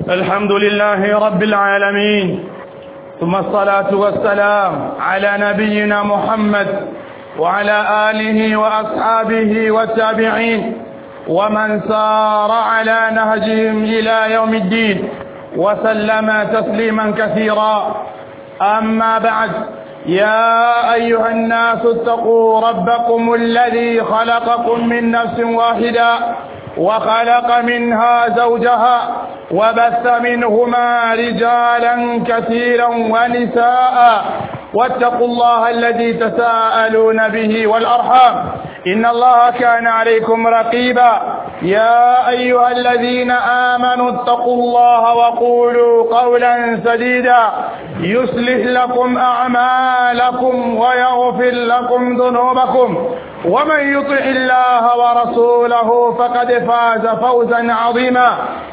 الحمد لله رب العالمين ثم الصلاة والسلام على نبينا محمد وعلى آله وأصحابه والتابعين ومن سار على نهجهم إلى يوم الدين وسلم تسليما كثيرا أما بعد يا أيها الناس اتقوا ربكم الذي خلقكم من نفس واحدة وخلق منها زوجها وبث منهما رجالا كثيرا ونساء واتقوا الله الذي تساءلون به والأرحام إن الله كان عليكم رقيبا يا أيها الذين آمنوا اتقوا الله وقولوا قولا سديدا يصلح لكم أعمالكم ويغفر لكم ذنوبكم ومن يطع الله ورسوله فقد فاز فوزا عظيما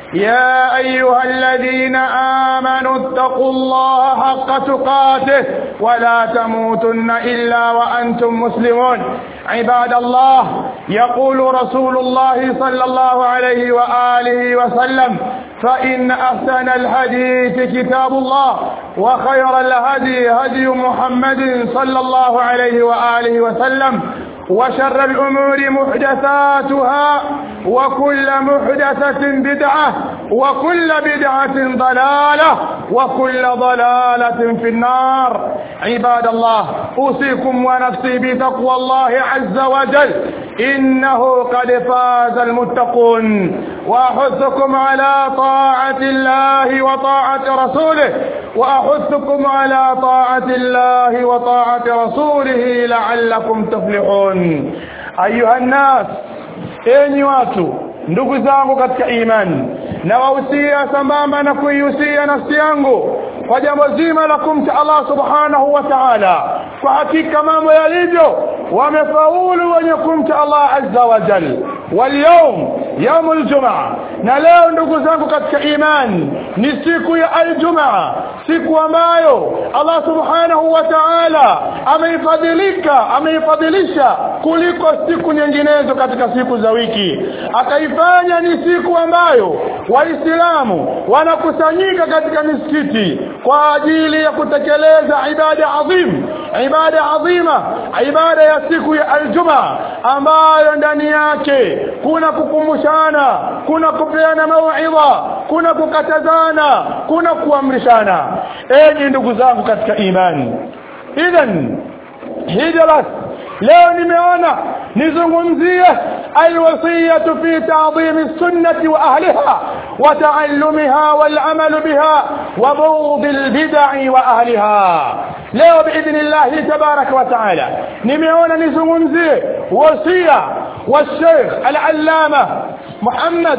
يا أيها الذين آمنوا اتقوا الله حق تقاته ولا تموتن إلا وأنتم مسلمون عباد الله يقول رسول الله صلى الله عليه وآله وسلم فإن أحسن الحديث كتاب الله وخير الهدي هدي محمد صلى الله عليه وآله وسلم وشر الأمور محدثاتها وكل محدثة بدعة وكل بدعة ضلالة وكل ضلالة في النار عباد الله أوصيكم ونفسي بتقوى الله عز وجل إنه قد فاز المتقون وأحثكم على طاعة الله وطاعة رسوله وأحثكم على طاعة الله وطاعة رسوله لعلكم تفلحون أيها الناس enyi watu ndugu zangu katika imani na wahusia sambamba na kuihusia nafsi yangu kwa jambo zima la kumcha Allah subhanahu wa ta'ala kwa hakika mambo yalivyo wamefaulu wenye kumcha Allah azza wa jal واليوم يوم الجمعة na leo ndugu zangu katika imani ni siku ya aljumaa siku ambayo Allah subhanahu wa ta'ala ameifadhilika ameifadhilisha kuliko siku nyinginezo katika siku za wiki akaifanya ni siku ambayo waislamu wanakusanyika katika misikiti kwa ajili ya kutekeleza ibada adhim ibada adhima ibada ya siku ya aljumaa ambayo ndani yake kuna kukumbushana kuna kupeana mauidha kuna kukatazana kuna kuamrishana enyi ndugu zangu katika imani idhan hijrat leo nimeona nizungumzie alwasiyatu fi ta'dhim as-sunnah wa ahliha wa ta'allumiha wal amal biha wa bughd al-bid'i wa ahliha leo biidhnillah tabarak wa ta'ala nimeona nizungumzie wasia wa Sheikh al-Allama Muhammad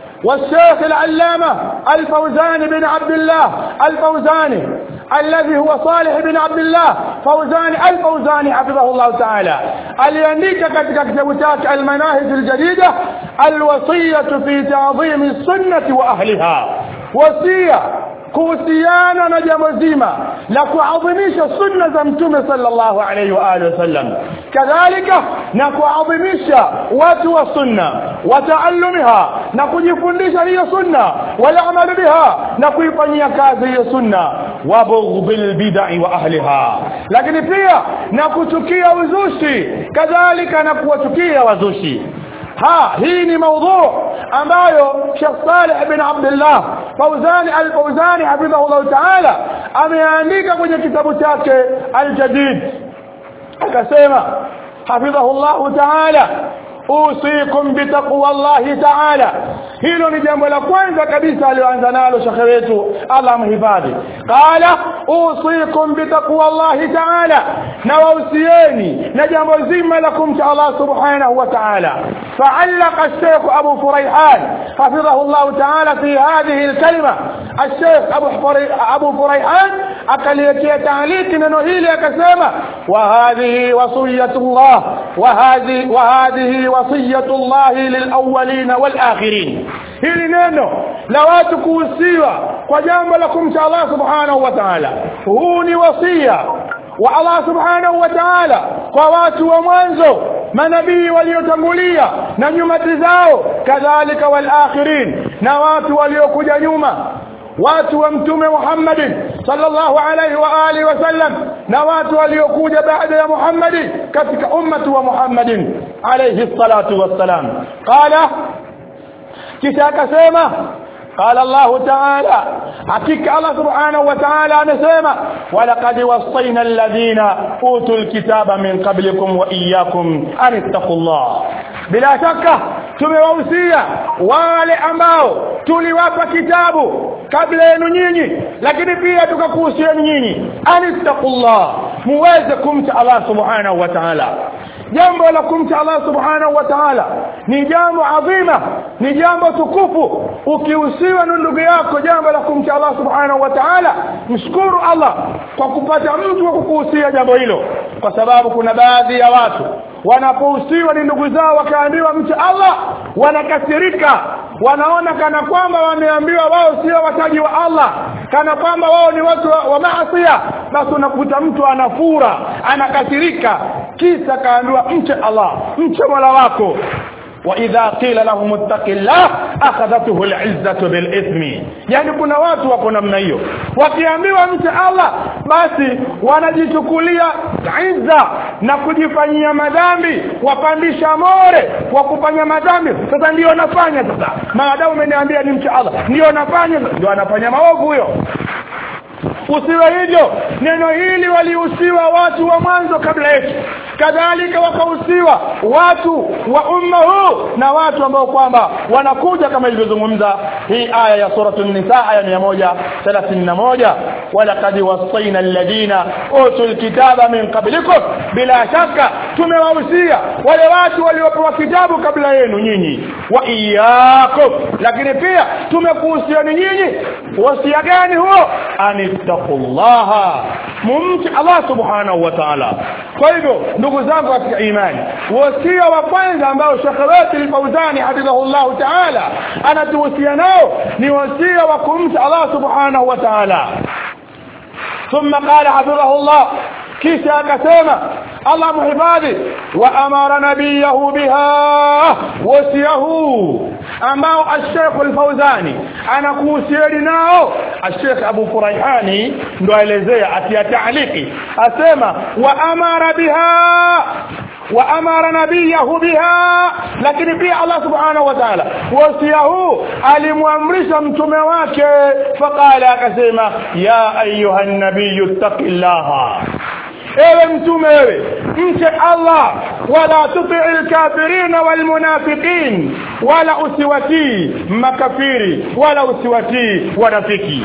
والشيخ العلامة الفوزاني بن عبد الله الفوزاني الذي هو صالح بن عبد الله فوزاني الفوزاني حفظه الله تعالى aliandika katika kitabu chake almanahij aljadida alwasiyatu fi ta'dhim as-sunnah wa ahliha wasia kuhusiana na jambo zima la kuadhimisha sunna za mtume sallallahu alayhi wa alihi wasallam kadhalika na kuadhimisha watu wa sunna wa taallumiha na kujifundisha hiyo sunna wala amalu biha na kuifanyia kazi hiyo sunna wa bughdil bid'i wa ahliha lakini pia na kuchukia uzushi kadhalika na kuwachukia wazushi ha hii ni maudhu ambayo Sheikh Saleh bin Abdullah Fauzani al-Fauzani hafidhahullah ta'ala ameandika kwenye kitabu chake al-Jadid akasema hafidhahullah ta'ala usikum bitaqwa Allah ta'ala hilo ni jambo la kwanza kabisa alioanza nalo shekhe wetu Allah mhifadhi qala usikum bitaqwa Allah ta'ala na wausieni na jambo zima la kumcha Allah subhanahu wa ta'ala فعلق الشيخ أبو فريحان حفظه الله تعالى في هذه الكلمة الشيخ أبو, أبو فريحان أكليكي تعليق ننهيلي كسامة وهذه وصية الله وهذه, وهذه وصية الله للأولين والآخرين hili neno la watu kuhusiwa kwa jambo la kumcha Allah subhanahu wa ta'ala huu ni wasia wa Allah subhanahu wa ta'ala kwa watu wa mwanzo manabii waliotangulia na nyumati zao kadhalika wal akhirin na watu waliokuja nyuma watu wa mtume Muhammad sallallahu alaihi wa alihi wasallam na watu waliokuja baada ya Muhammad katika ummati wa Muhammadin alayhi salatu wassalam qala kisha akasema قال الله تعالى حقيقة الله سبحانه وتعالى نسمع ولقد وصينا الذين أوتوا الكتاب من قبلكم وإياكم أن اتقوا الله بلا شك tumewahusia wale ambao tuliwapa kitabu kabla yenu nyinyi lakini pia tukakuhusieni nyinyi anittaqullah muweze kumcha Allah subhanahu wa ta'ala jambo la kumcha Allah subhanahu wa ta'ala ni jambo adhima ni jambo tukufu ukihusiwa na ndugu yako jambo la kumcha Allah subhanahu wa ta'ala mshukuru Allah kwa kupata mtu wa kukuhusia jambo hilo kwa sababu kuna baadhi ya watu wanapohusiwa ni ndugu zao wakaambiwa mcha Allah wanakasirika wanaona kana kwamba wameambiwa wao sio wataji wa Allah kana kwamba wao ni watu wa, wa maasiya basi unakuta mtu anafura anakasirika kisa kaambiwa mche Allah mche Mola wako واذا قيل لهم اتق الله اخذته العزه بالاثم yani kuna watu wako namna hiyo wakiambiwa mche Allah basi wanajichukulia izza na kujifanyia madhambi wapandisha more wa kufanya madhambi sasa ndio nafanya sasa maadamu umeniambia ni mche Allah ndio nafanya ndio anafanya maovu huyo usiwe hivyo neno hili walihusiwa watu wa mwanzo kabla yetu kadhalika wakahusiwa watu wa umma huu na watu ambao kwamba wanakuja kama ilivyozungumza hii aya ya suratul nisa aya 131 walaqad wasaina alladhina utul kitaba min qablikum bila shaka tumewahusia wale watu waliopewa kitabu kabla yenu nyinyi wa iyyakum lakini pia tumekuhusiani nyinyi wasia gani huo anittaqullaha mumti Allah subhanahu wa ta'ala kwa hivyo ndugu zangu katika imani wasia wa kwanza ambao Sheikh wetu al-Fauzani hafidhahullah ta'ala anatuhusia nao ni wasia wa kumcha Allah subhanahu wa ta'ala ثم قال حفظه الله kisha akasema Allah muhifadhi wa amara nabiyahu biha wasiyahu ambao Sheikh Al-Fauzani anakuhusieni nao Sheikh Abu Furaihani ndo aelezea atia taaliki asema wa amara biha wa amara nabiyahu biha lakini pia Allah subhanahu wa ta'ala wasiyahu alimwamrisha mtume wake faqala akasema ya ayuha nabiyyu taqillaha ewe mtume wewe mche Allah wala tuti'il kafirin wal munafiqin wala usiwatii makafiri wala usiwatii wanafiki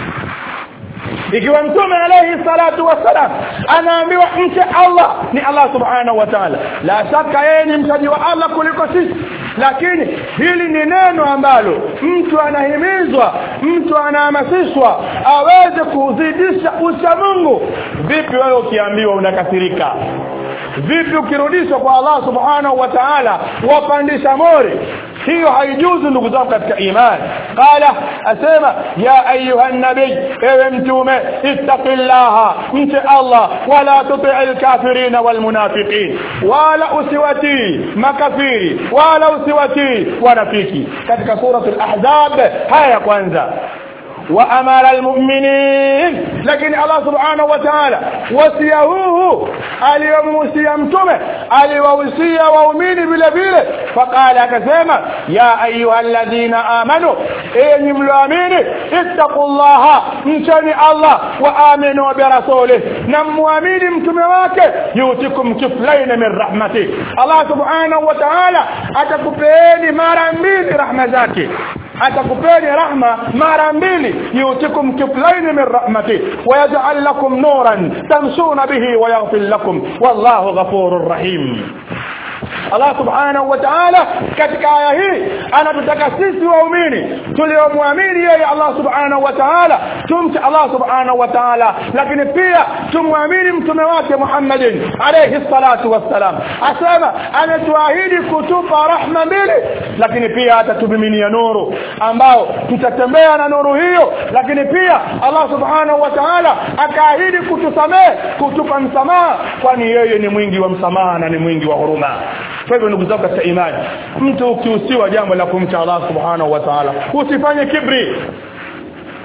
ikiwa mtume alayhi salatu wassalam anaambiwa mche Allah ni Allah subhanahu wa ta'ala la shaka yeye ni mchaji wa Allah kuliko sisi lakini hili ni neno ambalo mtu anahimizwa mtu anahamasishwa aweze kuzidisha ucha Mungu vipi wewe ukiambiwa unakasirika vipi ukirudishwa kwa Allah subhanahu wa ta'ala wapandisha mori hiyo haijuzu ndugu zangu katika imani qala asema ya ayuha nabii ewe mtume ittaqillaha mche Allah wala tuti'il kafirin wal munafiqin wala usiwatii makafiri wala usiwatii wanafiki katika suratul ahzab haya ya kwanza وامر المؤمنين لكن الله سبحانه وتعالى وصيه aliyomhusia mtume aliwahusia waumini vile vile faqala akasema ya ayuha alladhina amanu enyi mlioamini ittaqullaha mcheni Allah wa aminu bi rasulih na muamini mtume wake yutikum kiflain min rahmati Allah subhanahu wa ta'ala atakupeeni mara mbili rahma zake atakupeni rahma mara mbili yutikum kiflain min rahmati wayaj'al lakum nuran tamshuna bihi wayaghfir lakum wallahu ghafurur rahim Allah subhanahu wa ta'ala katika aya hii anatutaka sisi waumini tuliomwamini yeye Allah subhanahu wa ta'ala tumche Allah subhanahu wa ta'ala lakini pia tumwamini mtume wake Muhammadin alayhi salatu wassalam asema ametuahidi kutupa rahma mbili lakini pia atatubiminia nuru ambao tutatembea na nuru hiyo lakini pia Allah subhanahu wa ta'ala akaahidi kutusamehe kutupa msamaha kwani yeye ni mwingi wa msamaha na ni mwingi wa huruma kwa hivyo ndugu zangu katika imani mtu ukihusiwa jambo la kumcha Allah subhanahu wa ta'ala usifanye kibri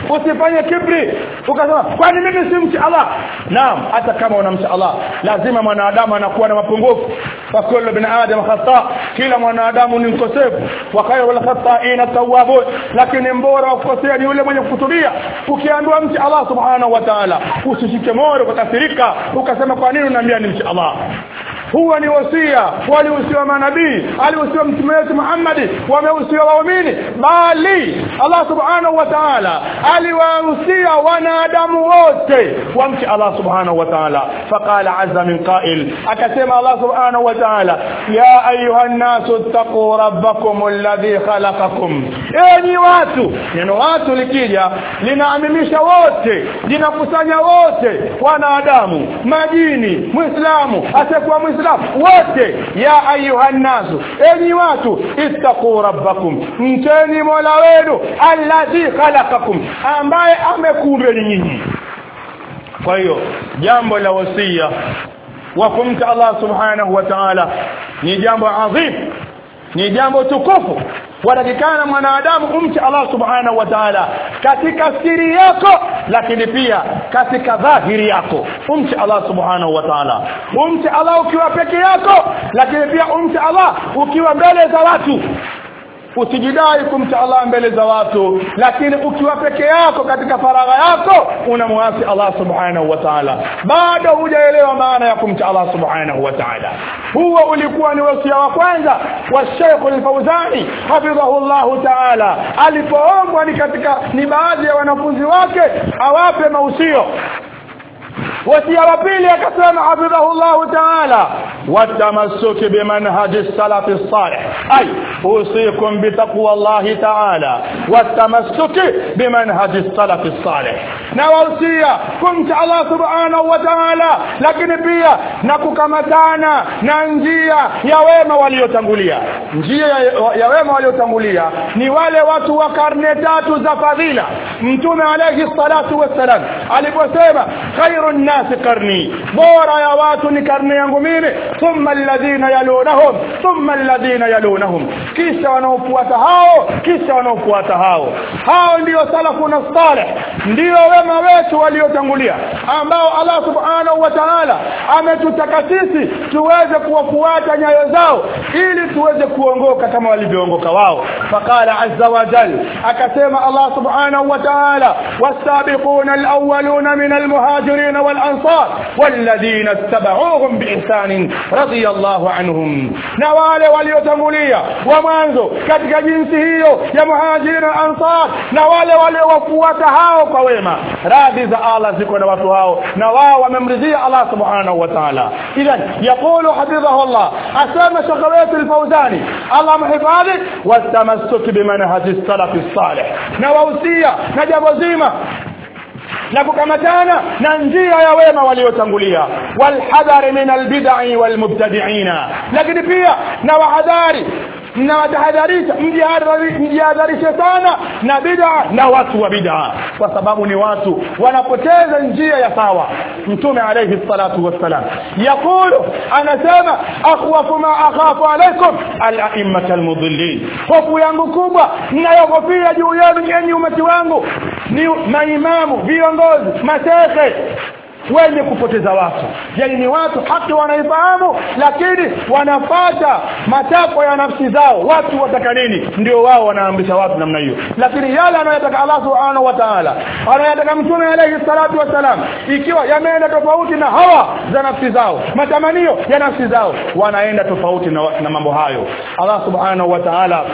usifanye kibri ukasema kwani mimi si mcha Allah naam hata kama unamcha Allah lazima mwanadamu anakuwa na mapungufu wa kullu bin adam khata kila mwanadamu ni mkosefu wa khayrul khata'ina tawwabun lakini mbora wa kukosea ni yule mwenye kutubia ukiambiwa mcha Allah subhanahu wa ta'ala usishike moyo ukakasirika ukasema kwa nini unaniambia ni mcha Allah huwa ni wasia walihusiwa manabii alihusiwa mtume wetu Muhammad wamehusiwa waumini bali Allah subhanahu wa ta'ala aliwahusia wanadamu wote wamche Allah subhanahu wa ta'ala faqala azza min qa'il akasema Allah subhanahu wa ta'ala ya ayuha nasu taqu rabbakum alladhi khalaqakum enyi watu neno watu likija linaamimisha wote linakusanya wote wanadamu majini muislamu asiyekuwa muislamu wote ya ayuha nasu enyi watu ittaqu rabbakum mcheni mola wenu alladhi khalaqakum ambaye amekuumbeni nyinyi kwa hiyo jambo la wasia wa kumta Allah subhanahu wa ta'ala ni jambo adhim ni jambo tukufu watakikana mwanadamu umche Allah subhanahu wa ta'ala katika siri yako lakini pia katika dhahiri yako umche Allah subhanahu wa ta'ala umche Allah ukiwa peke yako lakini pia umche Allah ukiwa mbele za watu usijidai kumcha Allah mbele za watu lakini ukiwa peke yako katika faragha yako unamwasi Allah subhanahu wa ta'ala bado hujaelewa maana ya kumcha Allah subhanahu wa ta'ala huo ulikuwa ni wasia wa kwanza wa Sheikh al-Fauzani hafidhahu Allah ta'ala alipoombwa ni katika ni baadhi ya wanafunzi wake awape mausio wasia wa pili akasema hafidhahu Allah ta'ala watamassuki bimanhaji السلف الصالح أي أوصيكم بتقوى الله تعالى والتمسك بمنهج السلف الصالح نوصيا كنت الله سبحانه وتعالى lakini pia na kukamatana na njia ya wema waliotangulia njia ya wema waliotangulia ni wale watu wa karne tatu za fadhila mtume alayhi salatu wassalam aliposema khairun nasi qarni bora ya watu ni karne yangu mimi thumma alladhina yalunahum thumma alladhina yalunahum kisha wanaofuata hao kisha wanaofuata hao hao ndio salafu na salih ndio wema wetu waliotangulia ambao Allah subhanahu wa ta'ala ametutaka sisi tuweze kuwafuata nyayo zao ili tuweze kuongoka kama walivyoongoka wao faqala azza wa jal akasema Allah subhanahu wa ta'ala wasabiquna alawwaluna min almuhajirin walansar walladhina ittaba'uuhum biihsan radiyallahu anhum na wale waliotangulia wa mwanzo katika jinsi hiyo ya muhajirin na ansar na wale waliowafuata hao kwa wema radhi za Allah ziko na watu hao na wao wamemridhia Allah subhanahu wa ta'ala idhan yaqulu hafidhahu Allah asama shakawati alfawzani Allah mhifadhi watamassuki bimanhaji salafi salih na wausia na jambo zima na kukamatana na njia ya wema waliotangulia walhadhari min albid'i walmubtadi'ina lakini pia na wahadhari na watahadharisha mjihadharishe sana na bid'a na watu wa bid'a kwa sababu ni watu wanapoteza njia ya sawa mtume alayhi salatu wassalam yakulu anasema akhwafu ma akhafu alaykum al-a'immat al-mudhillin hofu yangu kubwa ninayogofia juu yenu nyinyi umati wangu ni maimamu viongozi mashehe wenye kupoteza watu yani ni watu haki wanaifahamu lakini wanapata matakwa ya nafsi zao watu wataka nini ndio wao wanaamrisha watu namna hiyo lakini yale anayotaka Allah subhanahu wa ta'ala anayotaka mtume alayhi salatu wasalam ikiwa yameenda tofauti na hawa za nafsi zao matamanio ya nafsi zao wanaenda tofauti na, na mambo hayo Allah subhanahu wa ta'ala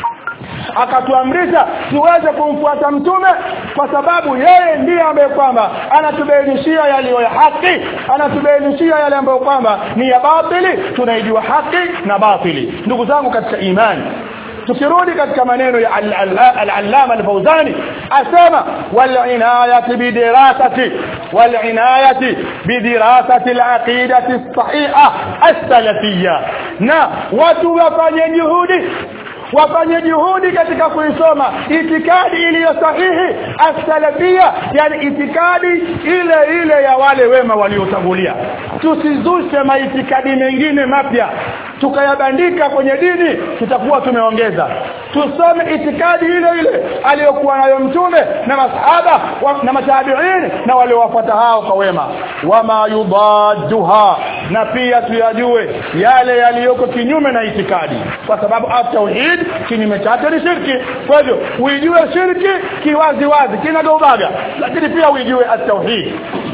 akatuamrisha tuweze kumfuata mtume kwa sababu yeye ndiye ambaye kwamba anatubainishia yaliyo ya haki anatubainishia yale ambayo kwamba ni ya batili tunaijua haki na batili ndugu zangu katika imani tukirudi katika maneno ya al-allama al-fawzani asema wal-inayati bidirasati wal-inayati bidirasati al-aqidati as-sahiha as-salafiyya na watu wafanye juhudi wafanye juhudi katika kuisoma itikadi iliyo sahihi as-salafia yani itikadi ile ile ya wale wema waliotangulia tusizushe maitikadi mengine mapya tukayabandika kwenye dini tutakuwa tumeongeza tusome itikadi ile ile aliyokuwa nayo mtume na masahaba wa, na matabiini na waliowafuata hao kwa wema wama yudadduha na pia tuyajue yale yaliyoko kinyume na itikadi kwa sababu at-tauhid kinyume chake ni shirki kwa hivyo uijue shirki kiwazi wazi kinagaubaga lakini pia uijue at-tauhid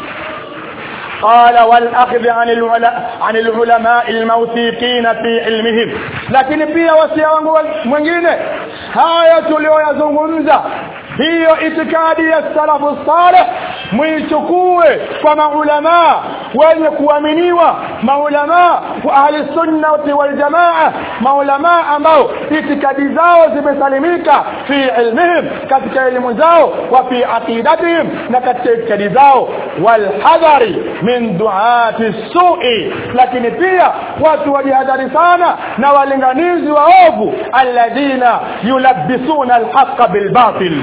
قال والاخذ عن العلماء عن العلماء الموثوقين في علمهم lakini pia wasia wangu mwingine haya tulioyazungumza hiyo itikadi ya salafu saleh muichukue kwa maulama wenye kuaminiwa maulama wa ahli sunna wal jamaa maulama ambao itikadi zao zimesalimika fi ilmihim katika elimu zao wa fi aqidatihim na katika itikadi zao wal hadari min duati su'i lakini pia watu wajihadhari sana na walinganizi waovu alladhina yulabbisuna alhaqa bilbatil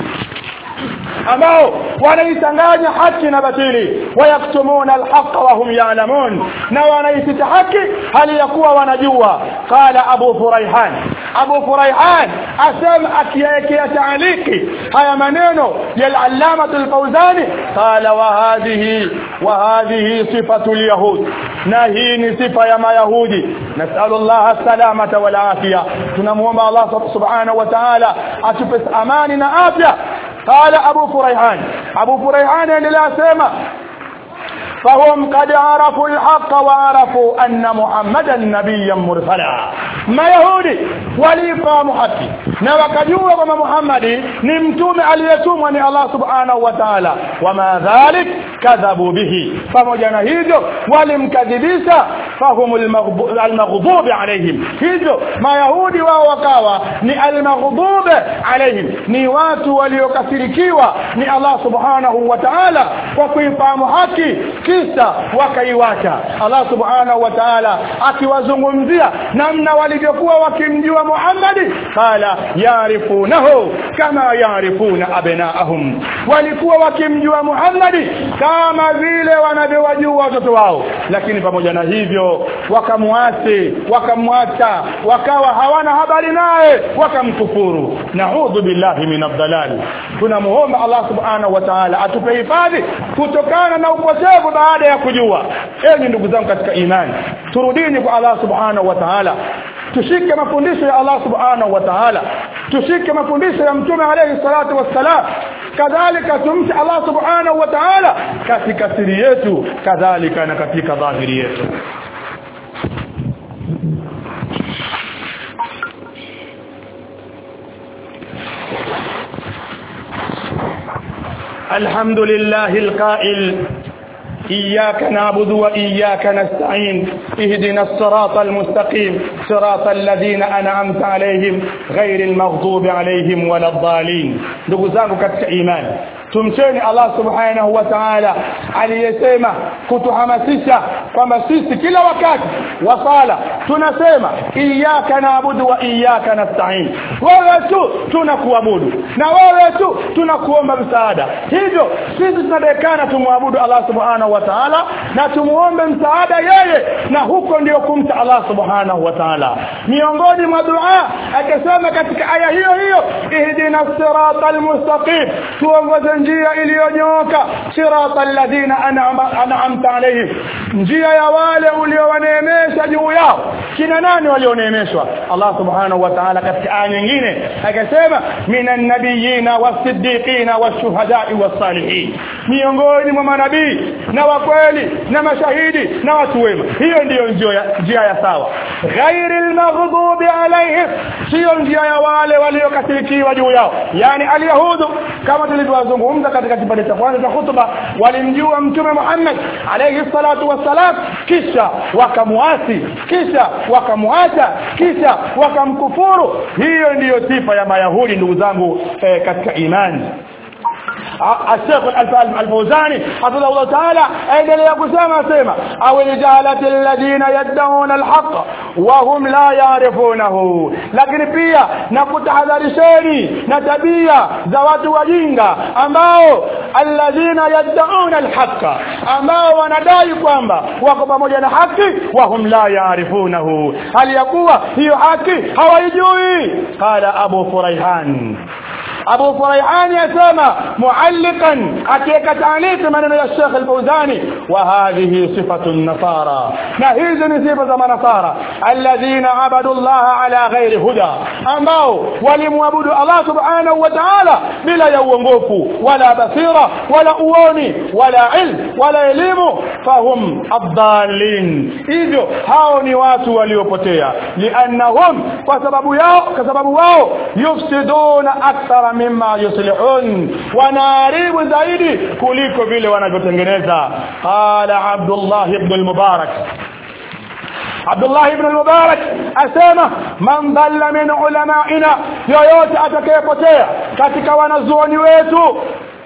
ambao wanaichanganya haki na batili wayaktumuna alhaqa wa hum ya'lamun na wanaisita haki hali ya kuwa wanajua qala abu furaihan abu furaihan asema akiyaekea taaliki haya maneno ya al-allama al-fawzani qala wa hadhihi wa hadhihi sifatu al-yahud na hii ni sifa ya mayahudi nasallu Allah salamata wal afia tunamuomba Allah subhanahu wa ta'ala atupe amani na afya قال ابو فريحان ابو فريحان لا سما فهم قد عرفوا الحق وعرفوا أن محمدا نبيا مرسلا ما يهودي walifahamu haki na wakajua kwamba Muhammadi ni mtume aliyetumwa ni Allah subhanahu wa ta'ala wama dhalik kadhabu bihi pamoja na hivyo walimkadhibisha fahumul maghdubi alaihim hivyo mayahudi wao wakawa ni almaghdubi alaihim ni watu waliokasirikiwa ni Allah subhanahu wa ta'ala kwa kuifahamu haki kisa wakaiwacha Allah subhanahu wa ta'ala akiwazungumzia namna walivyokuwa wakimjua Muhammad qala yarifunahu kama yarifuna abnaahum walikuwa wakimjua Muhammad kama vile wanavyowajua watoto wao lakini pamoja na hivyo wakamwasi wakamwacha wakawa hawana habari naye wakamkufuru naudhu billahi min ad-dalal tunamuomba Allah subhanahu wa ta'ala atupe hifadhi kutokana na upotevu baada ya kujua enyi ndugu zangu katika imani turudini kwa Allah subhanahu wa ta'ala tushike mafundisho ya Allah subhanahu wa ta'ala tushike mafundisho ya mtume alayhi salatu wassalam kadhalika tumche Allah subhanahu wa ta'ala katika siri yetu kadhalika na katika dhahiri yetu الحمد لله القائل إياك نعبد وإياك نستعين اهدنا الصراط المستقيم صراط الذين أنعمت عليهم غير المغضوب عليهم ولا الضالين ndugu zangu katika imani tumcheni Allah subhanahu wa ta'ala aliyesema kutuhamasisha kwamba sisi kila wakati wa sala tunasema iyyaka naabudu wa iyyaka nasta'in wewe tu tunakuabudu na wewe tu tunakuomba msaada hivyo sisi tunadekana tumwabudu Allah subhanahu wa ta'ala na tumuombe msaada yeye na huko ndio kumta Allah subhanahu wa ta'ala miongoni mwa dua akasema katika aya hiyo hiyo ihdina siratal mustaqim tuongoze njia iliyonyooka siratal ladina an'amta alayhim njia ya wale uliowaneemesha juu yao kina nani walioneemeshwa Allah subhanahu wa ta'ala katika aya nyingine akasema minan nabiyina wasiddiqina washuhada'i was-salihin miongoni mwa manabii na wakweli na mashahidi na watu wema hiyo ndiyo njia njia ya sawa ghairil maghdubi alaihim sio njia ya wale waliokasirikiwa juu yao yani alyahudu kama tulivyozungumza katika kipande cha kwanza cha hutuba walimjua mtume Muhammad alayhi salatu wassalam kisha wakamuasi kisha wakamwacha kisha wakamkufuru hiyo ndiyo sifa ya mayahudi ndugu zangu eh, katika imani الشيخ الفوزاني حفظه الله تعالى endelea kusema sema au aljahalati alladhina yad'una alhaq wa hum la ya'rifunahu lakini pia na kutahadharisheni na tabia za watu wajinga ambao alladhina yad'una alhaqa ambao wanadai kwamba wako pamoja na haki wahum la yaarifunahu hali ya kuwa hiyo haki hawaijui qala abu furaihan Abu Furaihani yasema muallikan akiweka taaliki maneno ya Sheikh Al-Fauzani wa hadhihi sifatu an-nasara na hizi ni sifa za manasara alladhina abadu Allah ala ghairi huda ambao walimwabudu Allah subhanahu wa ta'ala bila ya uongofu wala basira wala uoni wala ilm wala elimu fahum adallin hivyo hao ni watu waliopotea liannahum kwa sababu yao kwa sababu wao yufsiduna akthara mimma yuslihun wanaharibu zaidi kuliko vile wanavyotengeneza qala abdullah ibn al-mubarak Abdullah ibn al-Mubarak asema man dhalla min ulamaina yoyote atakayepotea katika wanazuoni wetu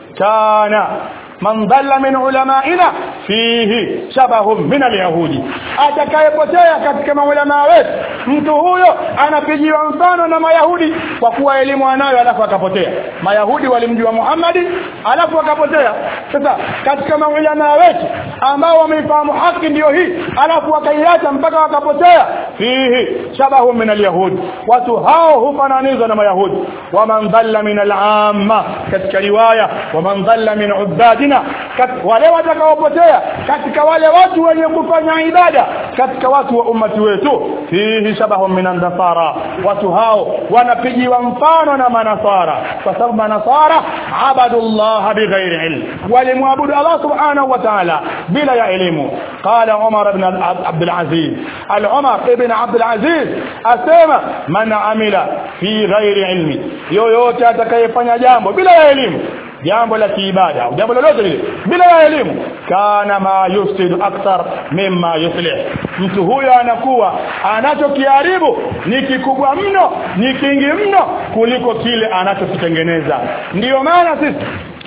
kana man dhalla min ulamaina fihi shabahum min alyahudi atakayepotea katika maulama wetu mtu huyo anapigiwa mfano na mayahudi kwa kuwa elimu anayo alafu akapotea mayahudi walimjua Muhammadi alafu akapotea sasa katika maulama wetu ambao wameifahamu haki ndiyo hii alafu wakaiacha mpaka wakapotea fihi shabahum min alyahudi watu hao hufananizwa na mayahudi waman dhalla min al'amma katika riwaya waman dhalla min ubadina wale watakaopotea katika wale watu wenye kufanya ibada katika watu wa ummati wetu fihi shabahum min an-nasara watu hao wanapigiwa mfano na manasara kwa sababu manasara abadullah bighairi ilm walimwabudu Allah subhanahu wa ta'ala bila ya elimu qala Umar ibn Abdul Aziz al-Umar ibn Abdul Aziz asema man amila fi ghairi ilmi yoyote atakayefanya jambo bila ya elimu jambo la kiibada au jambo lolote lile bila ya elimu kana ma yufsidu akthar mimma yuslih mtu huyo anakuwa anachokiharibu ni kikubwa mno ni kingi mno kuliko kile anachokitengeneza ndiyo maana sisi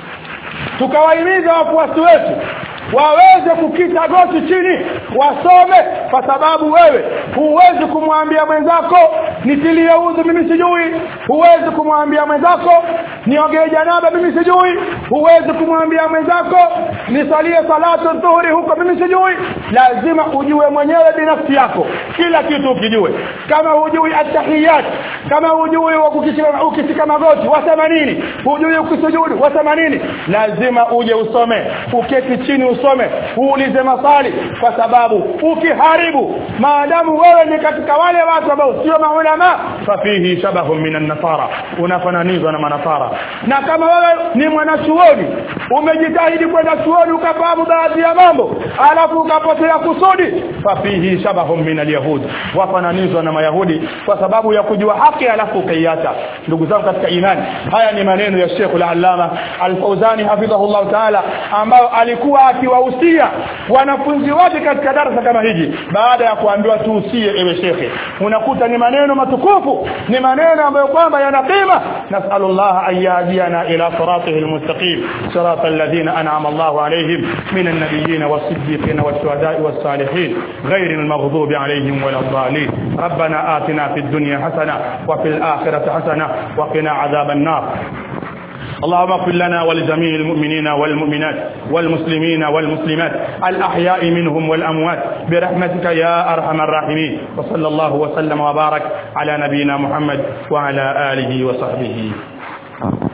tukawahimiza wafuasi wetu waweze kukita goti chini wasome kwa sababu wewe huwezi kumwambia mwenzako nitilie udhu mimi sijui huwezi kumwambia mwenzako niogee janaba mimi sijui huwezi kumwambia mwenzako nisalie salatu dhuhuri huko mimi sijui lazima ujue mwenyewe binafsi yako kila kitu ukijue kama hujui atahiyat kama hujui ukishika magoti wasema nini hujui ukisujudu wasema nini lazima uje usome uketi chini usome uulize maswali kwa sababu ukiharibu maadamu wewe ni katika wale watu ambao sio maulama fafihi shabahu minan nasara unafananizwa na manasara na kama wewe ni mwanachuoni umejitahidi kwenda chuoni ukafahamu baadhi ya mambo alafu ukapotea kusudi fafihi shabahu min alyahud wafananizwa na mayahudi kwa sababu ya kujua haki alafu ukaiacha ndugu zangu katika imani haya ni maneno ya Sheikh al-Allama al-Fauzani hafidhahullah ta'ala ambao alikuwa akiwahusia wanafunzi wake katika darasa kama hiji baada ya kuambiwa tuhusie ewe shekhe unakuta ni maneno matukufu ni maneno ambayo kwamba yana qima nasallallahu an yahdiana ila siratihi almustaqim sirata alladhina an'ama Allahu alayhim min an-nabiyyin was-siddiqin wash-shuhada'i was-salihin غير المغضوب عليهم ولا الضالين ربنا آتنا في الدنيا حسنة وفي الآخرة حسنة وقنا عذاب النار اللهم اغفر لنا ولجميع المؤمنين والمؤمنات والمسلمين والمسلمات الأحياء منهم والأموات برحمتك يا أرحم الراحمين وصلى الله وسلم وبارك على نبينا محمد وعلى آله وصحبه